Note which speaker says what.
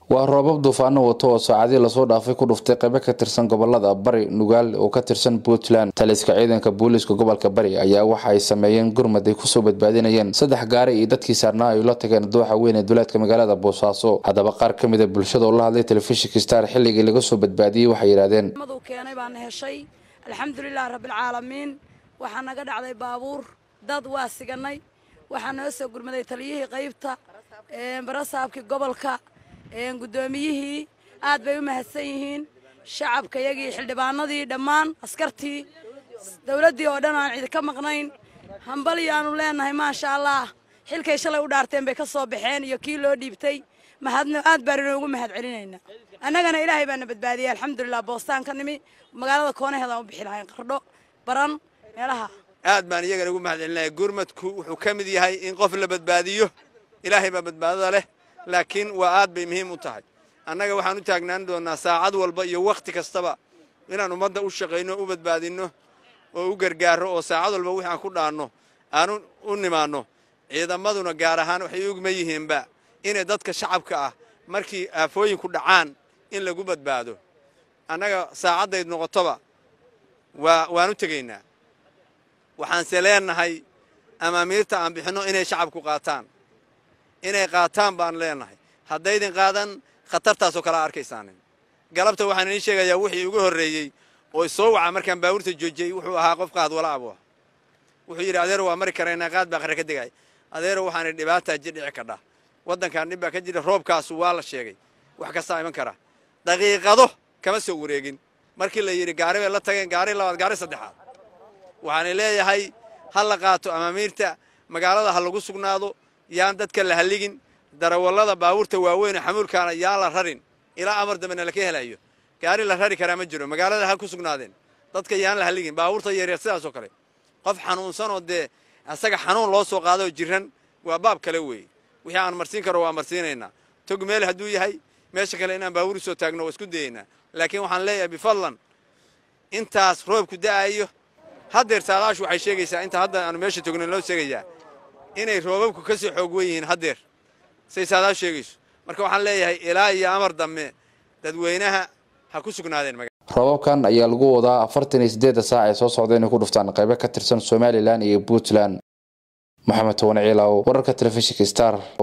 Speaker 1: waa roobab duufaano wato oo saacadii lasoo dhaafay ku dhuftay qaybo ka tirsan gobolada bari nugaal oo ka tirsan puntland taliska ciidanka booliiska gobolka bari ayaa waxa ay sameeyeen gurmad ay kusoo badbaadinayeen saddex gaari iyo dadkii saarnaa ay la tageen dooxa weyn ee duleedka magaalada boosaaso haddaba qaar ka mid a bulshada oo la hadlay telefishinka star xilligii laga soo badbaadiyey waxay yidhahdeen
Speaker 2: madu keenay baan heshay alxamdulilahi rabbilcaalamiin waxaa naga dhacday baabuur dad waa siganay waxaa noo soo gurmaday taliyihii qaybta barasaabkii gobolka guddoomiyihii aad bay u mahadsan yihiin shacabka yagii xildhibaanadii dhammaan askartii dowladdii oo dhan aan cidi ka maqnayn hambalyaanu leenahay maasha allah xilkay shalay u dhaarteen bay ka soo baxeen iyo kii loo dhiibtay mahadno aad baan inoogu mahad celinaynaa annagana ilaahay baana badbaadiyey alxamdulilah boostaan ka nimi magaalada koonaheedaan u bixi lahayn qardho baran meelaha
Speaker 3: aad baan iyagana ugu mahad celinaya gurmadku wuxuu ka mid yahay in qof la badbaadiyo ilaahay baa badbaadada leh laakiin waa aad bay muhiim u tahay annaga waxaan u taagnaan doonnaa saacad walba iyo wakhti kastaba inaan ummadda u shaqayno u badbaadinno oo u gargaarro oo saacad walba wixi aan ku dhaanno aanu u nimaanno ciidamaduna gaar ahaan waxay ugma yihiinba inay dadka shacabka ah markii aafooyinku dhacaan in lagu badbaado annaga saacaddayd noqotoba waa waan u tegaynaa waxaanse leenahay amaamiirta aan bixinno inay shacabku qaataan inay qaataan baan leenahay haddaydin qaadan khatartaasoo kalea arkaysaanin galabta waxaan idiin sheegayaa wixii ugu horreeyey oo soo waca markaan baabuurta joojiyey wuxuu ahaa qof qaad wala abu ah wuxuu yidhi adeero waa mari karaynaa qaad baa qare ka degay adeero waxaana dhibaataa jidhici kadha waddankan dhib baa ka jira roobkaasu waa la sheegay wax kastaa iman kara daqiiqado kama soo wareegin markii la yidhi gaari bay la tageen gaari labaad gaari saddexaad waxaana leeyahay ha la qaato amaamiirta magaalada ha lagu sugnaado yaan dadka la halligin darawallada baabuurta waaweynee xamuulkaana yaan la rarin ilaa amar dambena laka helayo gaari la rari karaa ma jiro magaalada ha ku sugnaadeen dadka yaan la halligin baabuurta yaryar sidaasoo kale qof xanuunsanoo dee asaga xanuun loo soo qaadoo jiran waa baab kale weeye wixii aan marsiin karo waa marsiinaynaa tog meel hadduu yahay meesha kale inaan baabuur soo taagno waa isku dayaynaa laakiin waxaan leeyahay bifadlan intaas roobku da'ayo haddeer saadaashu waxay sheegaysaa inta hadda aanu meesha togno loo sheegayaa inay roobabku ka sii xoog wen yihiin haddeer say saadaashu sheegayso marka waxaan leeyahay ilaa iyo amar dambe dadweynaha ha ku sugnaadeen
Speaker 1: roobabkan ayaa lagu wadaa afartan iyo siddeedda saac ee soo socda inay ku dhuftaan qaybo ka tirsan somalilan iyo puntland moxamed towane ciilaaw wararka telefishinka star